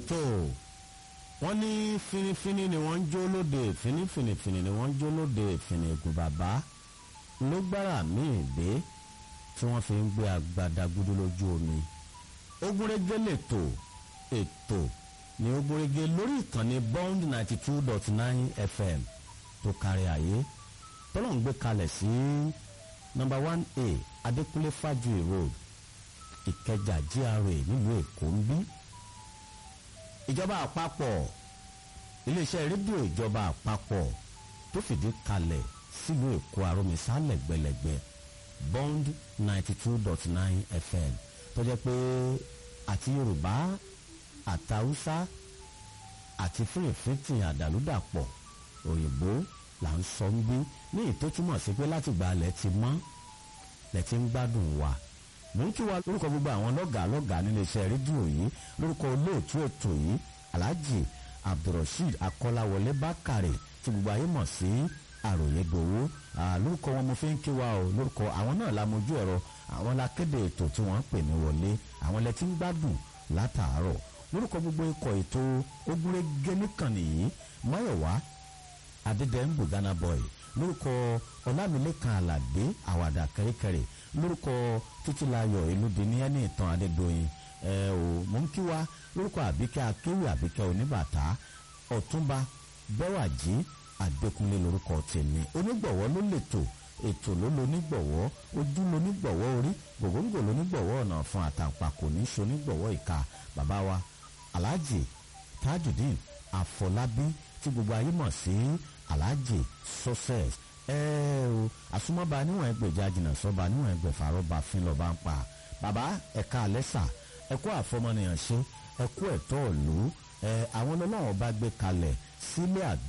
tó wọ́n ní finifini ni wọ́n ń jó lóde finifinifini ni wọ́n ń jó lóde finigun bàbá ló gbára míì dé tí wọ́n fi ń gbé agbada gudu lójú omi ogúnrégé lètò ètò ní ogúnrégé lórí ìkànnì bond ninety two dot nine fm tó kárí ayé tọ́lọ́ ń gbé kalẹ̀ sí nọ́mbà one a adékúnlé fájuyì road ìkẹjà gra nílùú èkó ń bí ìjọba àpapọ̀ iléeṣẹ́ rédíò ìjọba àpapọ̀ tó fìdí kalẹ̀ sílùú èkó àròmísà lẹ́gbẹ̀lẹ́gbẹ̀ bond ninety two dot nine fm tó jẹ́ pé àti yorùbá àtàwùsá àti fúrìfìtì àdàlúdàpọ̀ òyìnbó là ń sọ ń bí ní ìtó túmọ̀ sí pé láti gba alẹ́ ti mọ́ lẹ́ ti ń gbádùn wa mò ń kí wa lórúkọ gbogbo àwọn lọ́gàá lọ́gàá nílé iṣẹ́ rédíò yìí lórúkọ olóòtú ètò yìí alhaji abdulrasheed akọ́láwọlé bákàrè tí gbogbo ayé mọ̀ sí àròyé gbowó lórúkọ wọn mo fi ń kí wa o lórúkọ àwọn náà la mojú ẹ̀rọ àwọn la kéde ètò tí wọ́n ń pè mí wọlé àwọn lẹ ti ń gbádùn látàárọ̀ lórúkọ gbogbo ikọ̀ ètò ogúnrégé nìkànnì yìí máyọ̀wá adédèmbù ghana boy lórúkọ ọlámilẹ́kan aládé àwàdà kẹ́ríkẹ́rí lórúkọ títílayọ̀ elúdi ní ẹni ìtàn adédọ̀yìn ẹ ò mò ń kí wa lórúkọ àbíkẹ́ akéwì àbíkẹ́ oníbàtà ọ̀túnba bẹ́wàjì àdékúnlé lórúkọ tèmi onígbọ̀wọ́ ló lètò ètò ló lonígbọ̀wọ́ ojú lonígbọ̀wọ́ orí gògóńgò lonígbọ̀wọ́ ọ̀nà fún àtàǹpàkò ní sonígbọ̀wọ́ ìka bàbá wa alhaji tajudeen àfọlábí tí gbogbo ayé mọ̀ sí alhaji success ẹ o àsomọ́ba níwọ̀n ẹgbẹ̀já jìnnà sọ́ba níwọ̀n ẹgbẹ̀fà rọ́ba fín lọ́ba ń pa bàbá ẹ̀ka àlẹ́sà ẹ̀kú àfọmọnìyàn ṣe ẹ̀kú ẹ̀tọ́ ìlú ẹ̀ àwọn ọlọ́wọ́n bá gbé kalẹ̀ sílé àgbẹ̀.